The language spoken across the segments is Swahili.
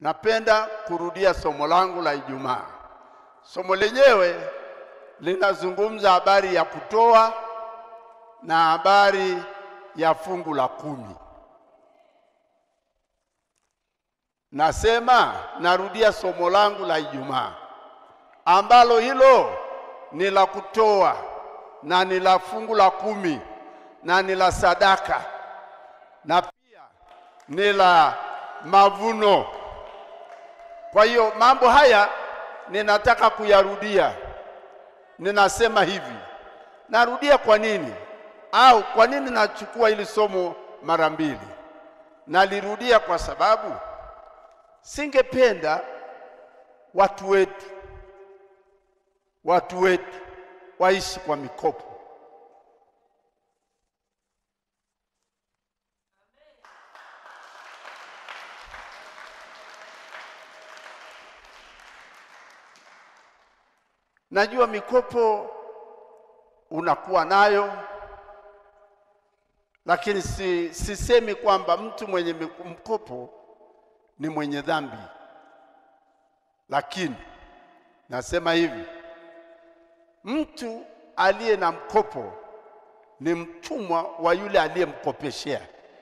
napenda kurudia somo langu la Ijumaa. Somo lenyewe linazungumza habari ya kutoa na habari ya fungu la kumi. Nasema narudia somo langu la Ijumaa ambalo hilo ni la kutoa na ni la fungu la kumi na ni la sadaka na pia ni la mavuno. Kwa hiyo mambo haya ninataka kuyarudia. Ninasema hivi, narudia kwa nini? Au kwa nini nachukua hili somo mara mbili? Nalirudia kwa sababu singependa watu wetu watu wetu waishi kwa mikopo. Najua mikopo unakuwa nayo, lakini si, sisemi kwamba mtu mwenye mkopo ni mwenye dhambi, lakini nasema hivi, mtu aliye na mkopo ni mtumwa wa yule aliyemkopeshea.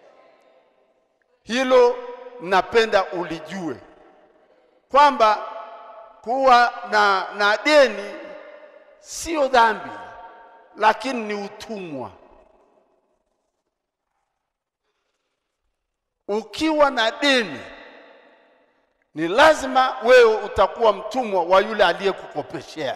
Hilo napenda ulijue kwamba kuwa na, na deni sio dhambi, lakini ni utumwa. Ukiwa na deni ni lazima wewe utakuwa mtumwa wa yule aliyekukopeshea.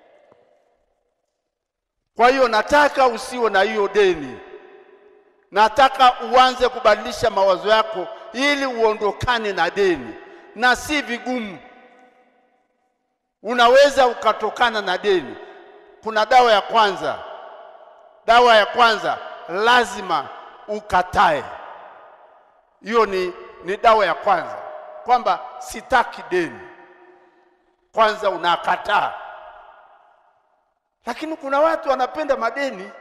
Kwa hiyo nataka usiwe na hiyo deni, nataka uanze kubadilisha mawazo yako ili uondokane na deni, na si vigumu. Unaweza ukatokana na deni. Kuna dawa ya kwanza. Dawa ya kwanza lazima ukatae. Hiyo ni, ni dawa ya kwanza, kwamba sitaki deni. Kwanza unakataa. Lakini kuna watu wanapenda madeni.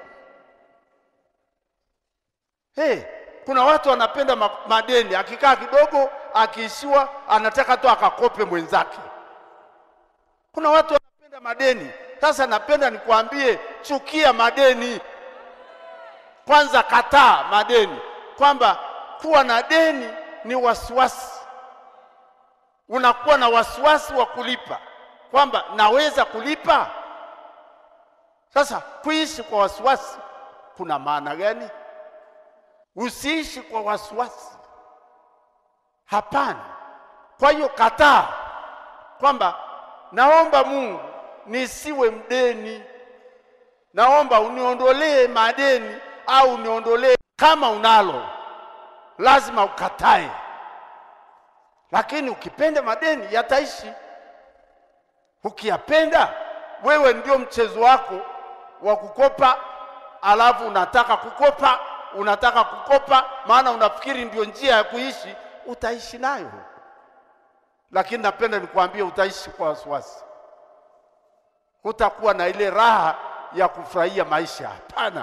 Hey, kuna watu wanapenda ma madeni, akikaa kidogo, akiishiwa, anataka tu akakope mwenzake. Kuna watu wanapenda madeni. Sasa napenda nikwambie, chukia madeni kwanza, kataa madeni, kwamba kuwa na deni ni wasiwasi. Unakuwa na wasiwasi wa kulipa, kwamba naweza kulipa. Sasa kuishi kwa wasiwasi kuna maana gani? Usiishi kwa wasiwasi, hapana. Kwa hiyo kataa kwamba naomba Mungu nisiwe mdeni, naomba uniondolee madeni au uniondolee. Kama unalo lazima ukatae, lakini ukipenda madeni yataishi. Ukiyapenda wewe, ndio mchezo wako wa kukopa, alafu unataka kukopa, unataka kukopa, maana unafikiri ndio njia ya kuishi, utaishi nayo lakini napenda nikwambie, utaishi kwa wasiwasi, hutakuwa na ile raha ya kufurahia maisha. Hapana.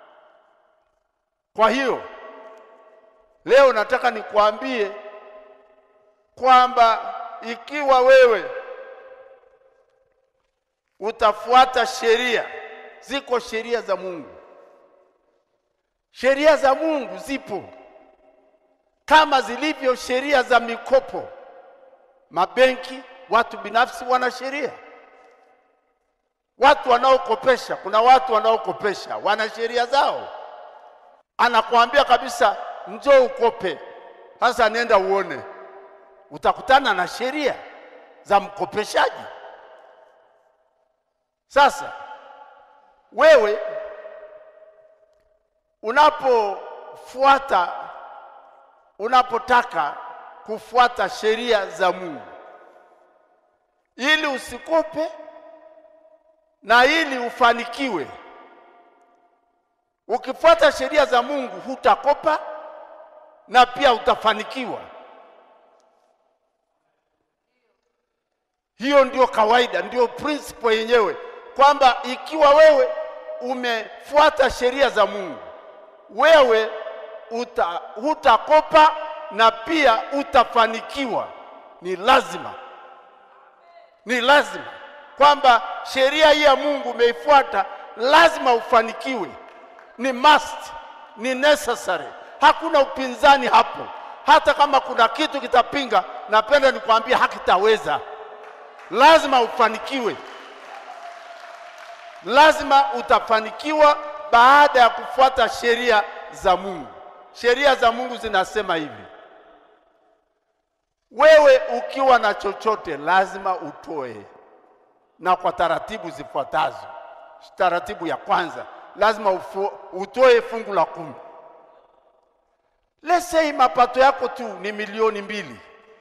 Kwa hiyo leo nataka nikwambie kwamba ikiwa wewe utafuata sheria, ziko sheria za Mungu. Sheria za Mungu zipo kama zilivyo sheria za mikopo mabenki, watu binafsi wana sheria. Watu wanaokopesha, kuna watu wanaokopesha wana sheria zao. Anakuambia kabisa, njoo ukope. Sasa nenda uone, utakutana na sheria za mkopeshaji. Sasa wewe unapofuata, unapotaka kufuata sheria za Mungu ili usikope na ili ufanikiwe. Ukifuata sheria za Mungu hutakopa na pia utafanikiwa. Hiyo ndio kawaida, ndio principle yenyewe, kwamba ikiwa wewe umefuata sheria za Mungu, wewe uta, hutakopa na pia utafanikiwa. Ni lazima, ni lazima kwamba sheria hii ya Mungu umeifuata, lazima ufanikiwe. Ni must, ni necessary, hakuna upinzani hapo. Hata kama kuna kitu kitapinga, napenda nikwambie hakitaweza. Lazima ufanikiwe, lazima utafanikiwa baada ya kufuata sheria za Mungu. Sheria za Mungu zinasema hivi: wewe ukiwa na chochote lazima utoe, na kwa taratibu zifuatazo. Taratibu ya kwanza, lazima ufu, utoe fungu la kumi. Let's say mapato yako tu ni milioni mbili,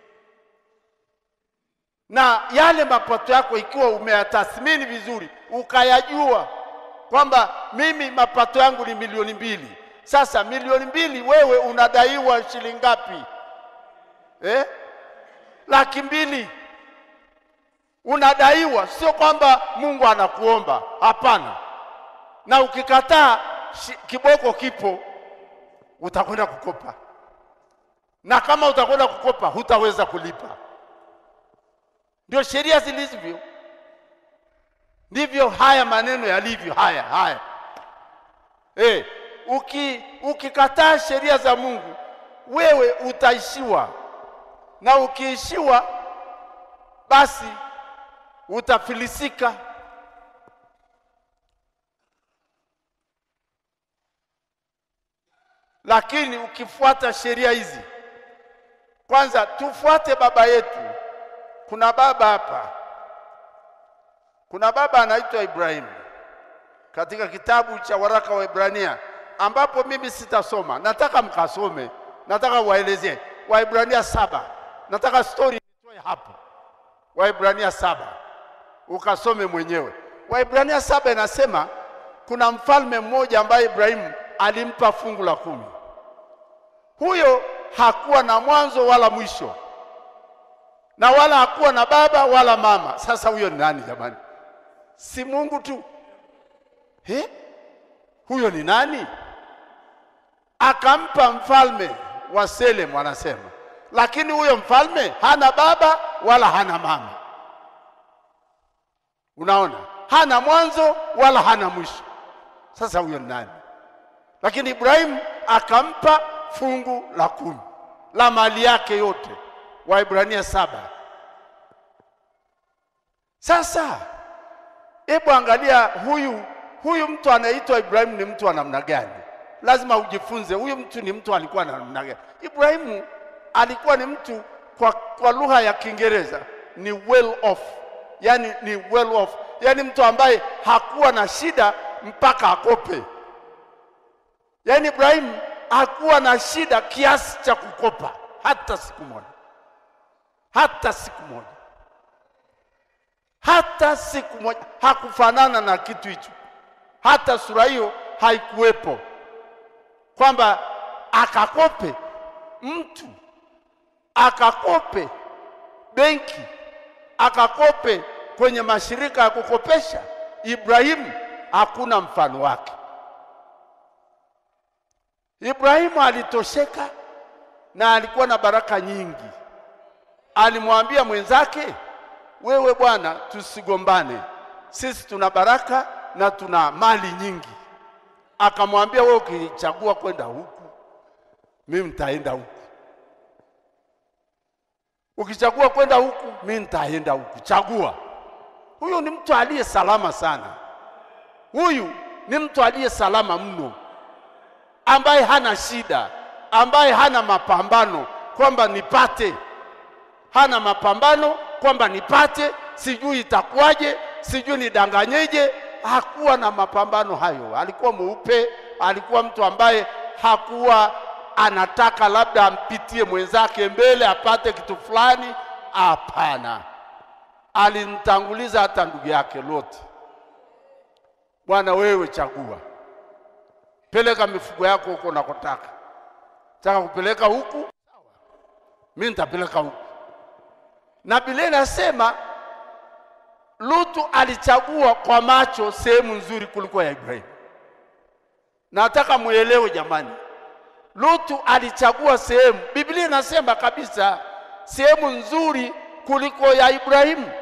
na yale mapato yako ikiwa umeyatathmini vizuri, ukayajua kwamba mimi mapato yangu ni milioni mbili. Sasa milioni mbili, wewe unadaiwa shilingi ngapi eh? Laki mbili unadaiwa, sio kwamba Mungu anakuomba, hapana. Na ukikataa kiboko kipo, utakwenda kukopa, na kama utakwenda kukopa hutaweza kulipa. Ndio sheria zilivyo, ndivyo haya maneno yalivyo. Haya haya, eh, uki ukikataa sheria za Mungu, wewe utaishiwa, na ukiishiwa, basi utafilisika. Lakini ukifuata sheria hizi, kwanza tufuate baba yetu. Kuna baba hapa, kuna baba anaitwa Ibrahimu katika kitabu cha waraka wa Ibrania, ambapo mimi sitasoma, nataka mkasome, nataka waelezee Waibrania saba. Nataka stori nitoe hapo, Waibrania saba ukasome mwenyewe. Waibrania saba inasema kuna mfalme mmoja ambaye Ibrahimu alimpa fungu la kumi. Huyo hakuwa na mwanzo wala mwisho, na wala hakuwa na baba wala mama. Sasa huyo ni nani jamani? Si Mungu tu? He? Huyo ni nani? Akampa mfalme wa Salem, wanasema, lakini huyo mfalme hana baba wala hana mama. Unaona, hana mwanzo wala hana mwisho. Sasa huyo ni nani? Lakini Ibrahimu akampa fungu la kumi la mali yake yote. Waibrania saba. Sasa hebu angalia huyu huyu mtu anaitwa Ibrahimu ni mtu wa namna gani? Lazima ujifunze huyu mtu ni mtu alikuwa na namna gani. Ibrahimu alikuwa ni mtu kwa, kwa lugha ya Kiingereza ni well off, yani ni well off, yani mtu ambaye hakuwa na shida mpaka akope. Yaani Ibrahimu hakuwa na shida kiasi cha kukopa hata siku moja, hata siku moja, hata siku moja. Hakufanana na kitu hicho, hata sura hiyo haikuwepo, kwamba akakope mtu akakope benki akakope kwenye mashirika ya kukopesha. Ibrahimu hakuna mfano wake. Ibrahimu alitosheka na alikuwa na baraka nyingi. Alimwambia mwenzake, wewe bwana, tusigombane, sisi tuna baraka na tuna mali nyingi. Akamwambia, wewe ukichagua kwenda huku, mimi nitaenda huku, ukichagua kwenda huku, mimi nitaenda huku. Chagua. Huyu ni mtu aliye salama sana. Huyu ni mtu aliye salama mno ambaye hana shida, ambaye hana mapambano kwamba nipate, hana mapambano kwamba nipate, sijui itakuwaje, sijui nidanganyeje. Hakuwa na mapambano hayo. Alikuwa mweupe, alikuwa mtu ambaye hakuwa anataka labda ampitie mwenzake mbele apate kitu fulani. Hapana, alimtanguliza hata ndugu yake Loti. Bwana, wewe chagua peleka mifugo yako huko unakotaka. Taka kupeleka huku, sawa, mimi nitapeleka huku. Na Biblia inasema Lutu alichagua kwa macho sehemu nzuri kuliko ya Ibrahimu. Nataka muelewe jamani, Lutu alichagua sehemu. Biblia inasema kabisa sehemu nzuri kuliko ya Ibrahimu.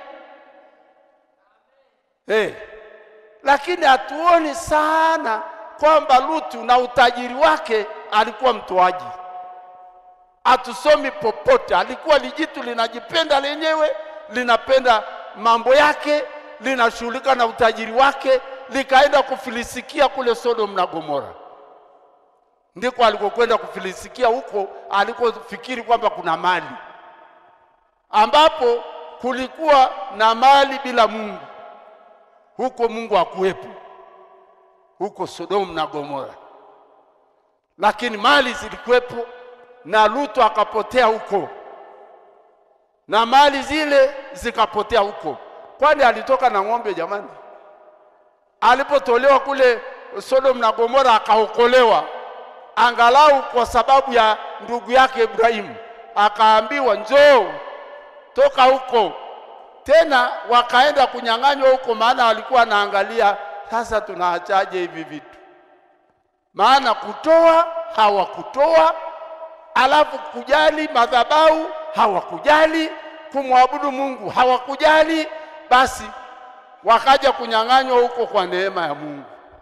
Eh, lakini hatuoni sana kwamba Lutu na utajiri wake alikuwa mtoaji. Hatusomi popote, alikuwa lijitu linajipenda lenyewe, linapenda mambo yake, linashughulika na utajiri wake, likaenda kufilisikia kule Sodom na Gomora. Ndiko alikokwenda kufilisikia, huko alikofikiri kwamba kuna mali, ambapo kulikuwa na mali bila Mungu. Huko Mungu hakuwepo, huko Sodomu na Gomora, lakini mali zilikuwepo, na Lutu akapotea huko, na mali zile zikapotea huko. Kwani alitoka na ng'ombe jamani? Alipotolewa kule Sodomu na Gomora akaokolewa, angalau kwa sababu ya ndugu yake Ibrahimu, akaambiwa njoo, toka huko tena wakaenda kunyang'anywa huko, maana walikuwa wanaangalia sasa tunaachaje hivi vitu, maana kutoa hawakutoa, alafu kujali madhabahu hawakujali, kumwabudu Mungu hawakujali, basi wakaja kunyang'anywa huko kwa neema ya Mungu,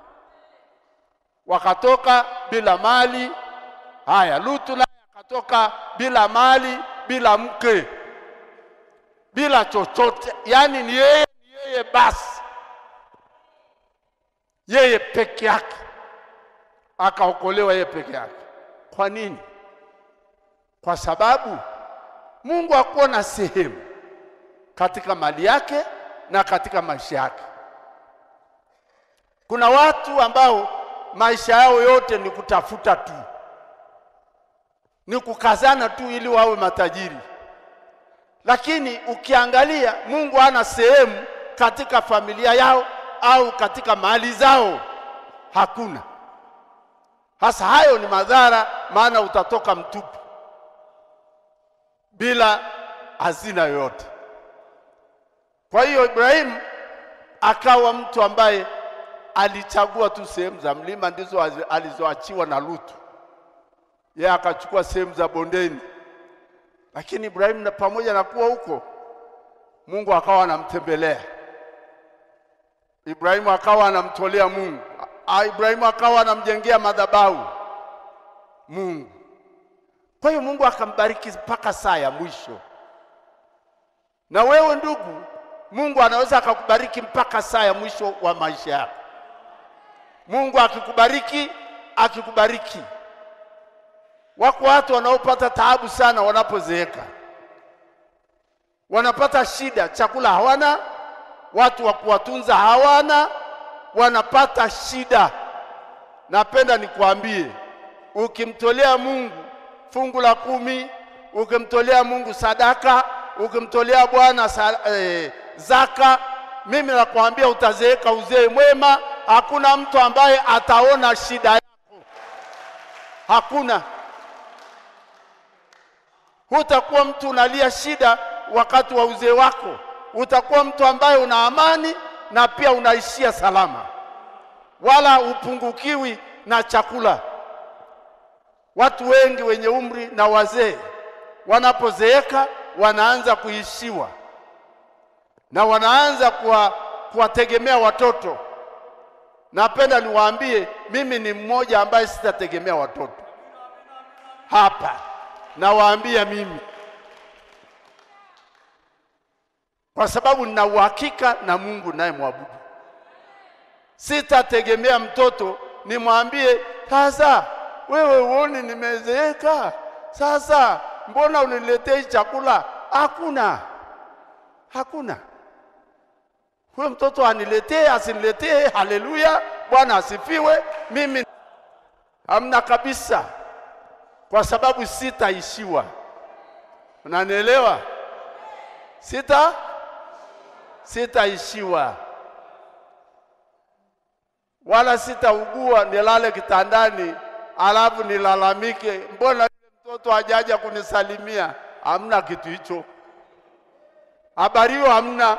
wakatoka bila mali. Haya, Lutu naye akatoka bila mali, bila mke bila chochote, yaani ni yeye ni yeye basi, yeye peke yake, akaokolewa yeye peke yake. Kwa nini? Kwa sababu Mungu hakuwa na sehemu katika mali yake na katika maisha yake. Kuna watu ambao maisha yao yote ni kutafuta tu, ni kukazana tu ili wawe matajiri lakini ukiangalia Mungu hana sehemu katika familia yao au katika mali zao, hakuna. Hasa hayo ni madhara, maana utatoka mtupu bila hazina yoyote. Kwa hiyo Ibrahimu akawa mtu ambaye alichagua tu sehemu za mlima ndizo alizoachiwa na Lutu, yeye akachukua sehemu za bondeni lakini Ibrahimu na pamoja na kuwa huko, Mungu akawa anamtembelea Ibrahimu, akawa anamtolea Mungu. Ibrahimu akawa anamjengea madhabahu Mungu. Kwa hiyo Mungu akambariki mpaka saa ya mwisho. Na wewe ndugu, Mungu anaweza akakubariki mpaka saa ya mwisho wa maisha yako. Mungu akikubariki, akikubariki Wako watu wanaopata taabu sana wanapozeeka, wanapata shida, chakula hawana, watu wa kuwatunza hawana, wanapata shida. Napenda nikwambie, ukimtolea Mungu fungu la kumi, ukimtolea Mungu sadaka, ukimtolea Bwana eh, zaka, mimi nakwambia utazeeka uzee mwema. Hakuna mtu ambaye ataona shida yako, hakuna hutakuwa mtu unalia shida wakati wa uzee wako. Utakuwa mtu ambaye una amani na pia unaishia salama, wala upungukiwi na chakula. Watu wengi wenye umri na wazee wanapozeeka wanaanza kuishiwa na wanaanza kuwa, kuwategemea watoto. Napenda niwaambie, mimi ni mmoja ambaye sitategemea watoto hapa nawaambia mimi, kwa sababu nina uhakika na Mungu naye mwabudu. Sitategemea mtoto nimwambie, sasa wewe uone nimezeeka, sasa mbona uniletei chakula? Hakuna, hakuna. Huyo mtoto aniletee asiniletee, haleluya, Bwana asifiwe. Mimi hamna kabisa kwa sababu sitaishiwa. Unanielewa? Sita sitaishiwa wala sitaugua nilale kitandani alafu nilalamike, mbona yule mtoto hajaja kunisalimia? Hamna kitu hicho, habari hiyo hamna.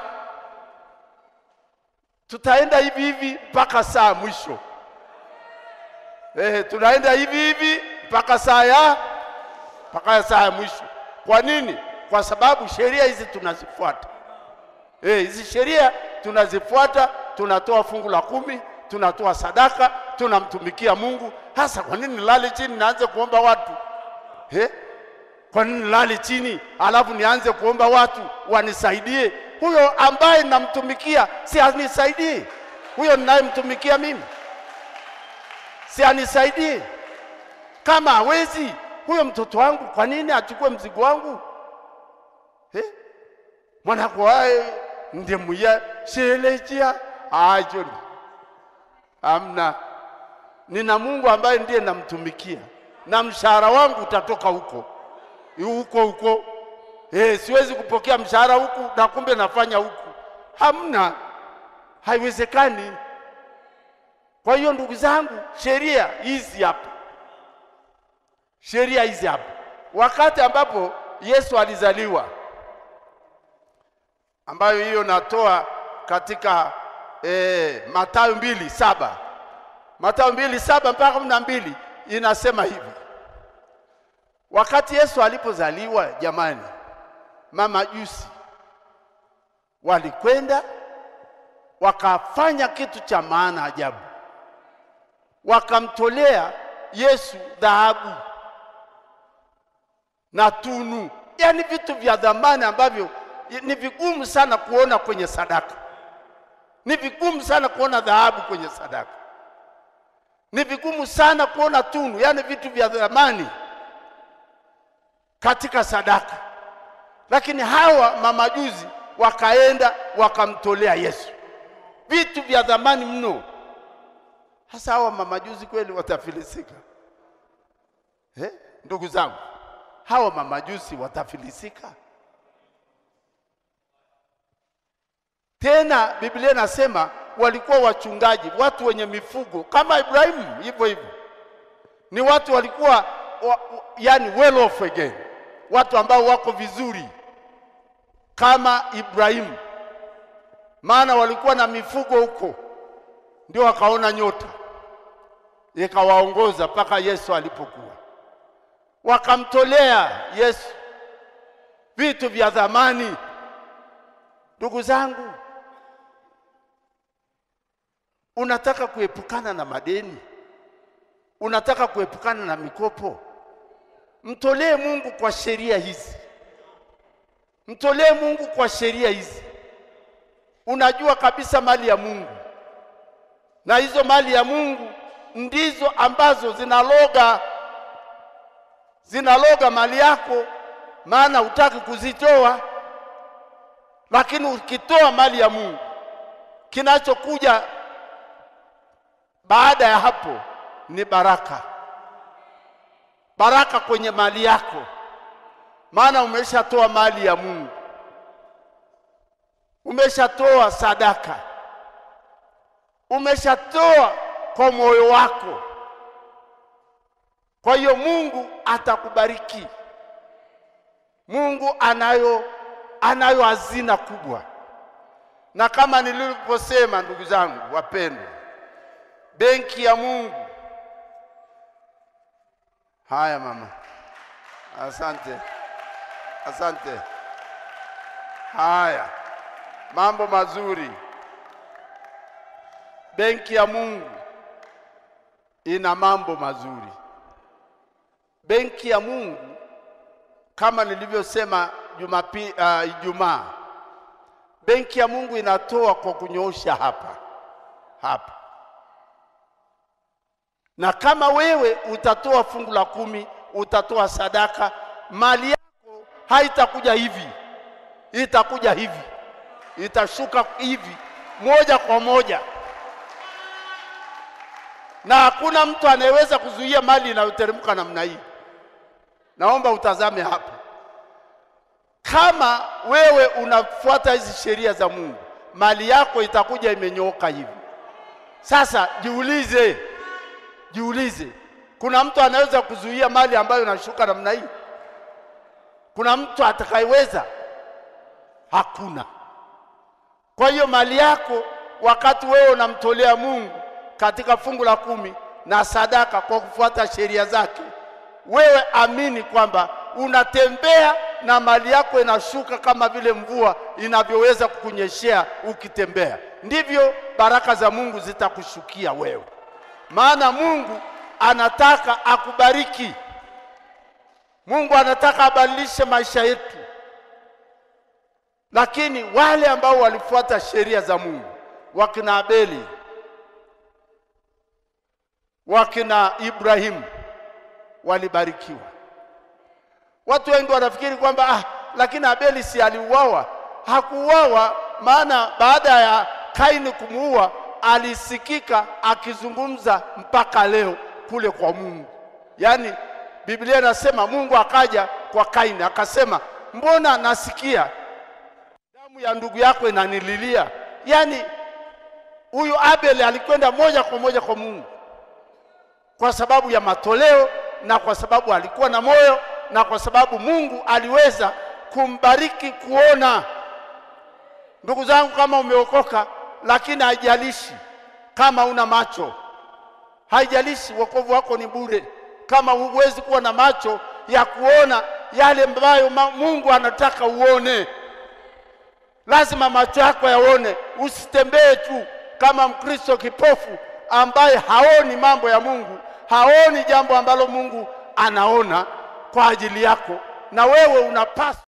Tutaenda hivi hivi mpaka saa mwisho. Eh, tunaenda hivi hivi mpaka saa ya mpaka saa ya mwisho. Kwa nini? kwa sababu sheria hizi tunazifuata. Eh, hizi sheria tunazifuata, tunatoa fungu la kumi, tunatoa sadaka, tunamtumikia Mungu. Hasa kwa nini nilale chini naanze kuomba watu eh? Kwa nini nilale chini alafu nianze kuomba watu wanisaidie? Huyo ambaye namtumikia si anisaidie? Huyo ninayemtumikia mimi si anisaidie? Kama hawezi huyo mtoto wangu, kwa nini achukue mzigo wangu eh? mwanakwae ndemuya shelejia ajoni amna. Nina Mungu ambaye ndiye namtumikia na mshahara wangu utatoka huko huko huko. Eh, siwezi kupokea mshahara huku na kumbe nafanya huku, hamna, haiwezekani. Kwa hiyo ndugu zangu, sheria hizi hapa, sheria hizi hapa, wakati ambapo Yesu alizaliwa, ambayo hiyo natoa katika eh, Mathayo mbili saba Mathayo mbili saba mpaka kumi na mbili inasema hivi Wakati Yesu alipozaliwa, jamani, mamajusi walikwenda wakafanya kitu cha maana ajabu, wakamtolea Yesu dhahabu na tunu, yaani vitu vya dhamani ambavyo ni vigumu sana kuona kwenye sadaka. Ni vigumu sana kuona dhahabu kwenye sadaka, ni vigumu sana kuona tunu, yaani vitu vya dhamani katika sadaka, lakini hawa mamajuzi wakaenda wakamtolea Yesu vitu vya dhamani mno. Hasa hawa mamajuzi kweli watafilisika eh? Ndugu zangu, hawa mamajusi watafilisika tena. Biblia inasema walikuwa wachungaji, watu wenye mifugo kama Ibrahimu, hivyo hivyo, ni watu walikuwa wa, wa, yani well off again watu ambao wako vizuri kama Ibrahimu, maana walikuwa na mifugo huko, ndio wakaona nyota ikawaongoza mpaka Yesu alipokuwa, wakamtolea Yesu vitu vya thamani. Ndugu zangu, unataka kuepukana na madeni, unataka kuepukana na mikopo Mtolee Mungu kwa sheria hizi, mtolee Mungu kwa sheria hizi. Unajua kabisa mali ya Mungu, na hizo mali ya Mungu ndizo ambazo zinaloga zinaloga mali yako, maana hutaki kuzitoa. Lakini ukitoa mali ya Mungu, kinachokuja baada ya hapo ni baraka baraka kwenye mali yako, maana umeshatoa mali ya Mungu, umeshatoa sadaka, umeshatoa kwa moyo wako. Kwa hiyo Mungu atakubariki. Mungu anayo anayo hazina kubwa, na kama nilivyosema, ndugu zangu wapendwa, benki ya Mungu Haya mama, asante, asante. Haya, mambo mazuri. Benki ya Mungu ina mambo mazuri. Benki ya Mungu kama nilivyosema Jumapili, uh, Ijumaa, benki ya Mungu inatoa kwa kunyoosha hapa hapa na kama wewe utatoa fungu la kumi, utatoa sadaka, mali yako haitakuja hivi, itakuja hivi, itashuka hivi moja kwa moja, na hakuna mtu anayeweza kuzuia mali inayoteremka namna hii. Naomba utazame hapa, kama wewe unafuata hizi sheria za Mungu, mali yako itakuja imenyooka hivi. Sasa jiulize Jiulize, kuna mtu anaweza kuzuia mali ambayo inashuka namna hii? Kuna mtu atakayeweza? Hakuna. Kwa hiyo mali yako, wakati wewe unamtolea Mungu katika fungu la kumi na sadaka kwa kufuata sheria zake, wewe amini kwamba unatembea na mali yako inashuka kama vile mvua inavyoweza kukunyeshea ukitembea, ndivyo baraka za Mungu zitakushukia wewe, maana Mungu anataka akubariki. Mungu anataka abadilishe maisha yetu, lakini wale ambao walifuata sheria za Mungu, wakina Abeli, wakina Ibrahimu, walibarikiwa. Watu wengi wanafikiri kwamba ah, lakini Abeli si aliuawa? Hakuuawa, maana baada ya Kaini kumuua alisikika akizungumza mpaka leo kule kwa Mungu. Yaani Biblia inasema Mungu akaja kwa Kaini akasema, mbona nasikia damu ya ndugu yako inanililia? Yaani huyu Abel alikwenda moja kwa moja kwa Mungu kwa sababu ya matoleo na kwa sababu alikuwa na moyo na kwa sababu Mungu aliweza kumbariki kuona. Ndugu zangu, kama umeokoka, lakini haijalishi kama una macho, haijalishi, wokovu wako ni bure kama huwezi kuwa na macho ya kuona yale ambayo Mungu anataka uone. Lazima macho yako yaone, usitembee tu kama Mkristo kipofu ambaye haoni mambo ya Mungu, haoni jambo ambalo Mungu anaona kwa ajili yako, na wewe unapaswa